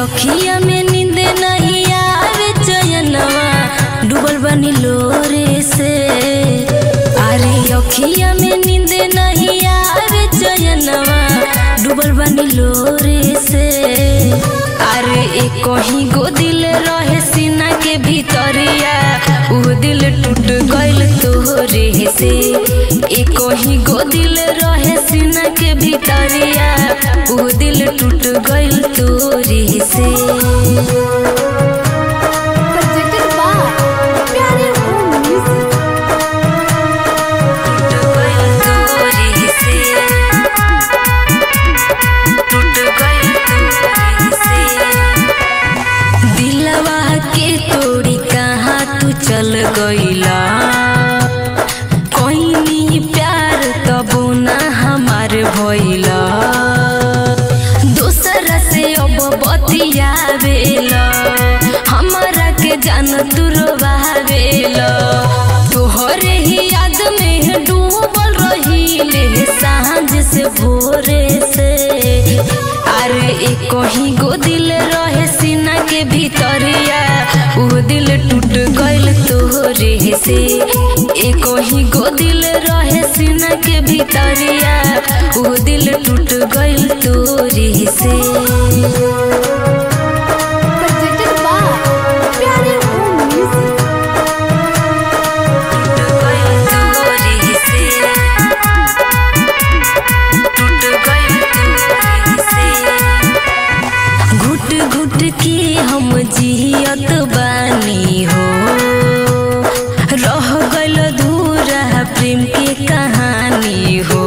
अखिया में नींद नहीं आवे चयनवा डूबल बनी लोरे से अरे अखिया में नींद नहीं आवे चयनवा डूबल बनी लोरे से अरे एक कहीं गो दिल रहे सीना के भीतरिया उ दिल टूट गइल तोरे से एक कहीं गो दिल रहे सीना के भीतरिया उ दिल टूट गइल तोरे से presented by Pyare Home Music. दिलवा के तोड़ी कहाँ तू चल गईला कोई प्यार तबो ना हमार भइला दूसरा से अब बतियावेला हमारा के जान तू रोवावेला तोहरे ही याद में डूबल रहीले सांझ से भोरे से अरे एक ही गो दिल रहे सीना के भीतरिया उ दिल टूट गइल तोरे से एक ही गो दिल रहे सीना के भीतरिया उ दिल टूट गइल तोरे से Presented by Pyare Home Music. घुट घुट के हम जियत बानी हो रह गइल धूरा प्रेम के कहानी हो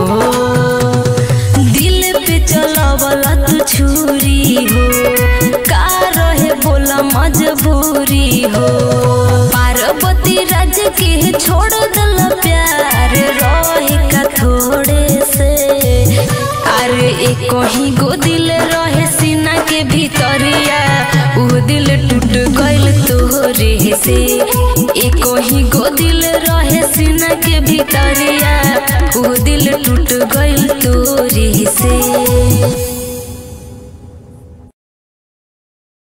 दिल पे चलवला तू छुरी हो का रहे बोला मजबूरी हो पार्वती राज के छोड़ दल प्यार रहे का थोड़े से अरे एक ही गो दिल रहे सीना के भीतरिया उ दिल टूट गइल तोरे से एक ही गो दिल रहे सीना के भीतरिया उ दिल टूट गइल तोरे से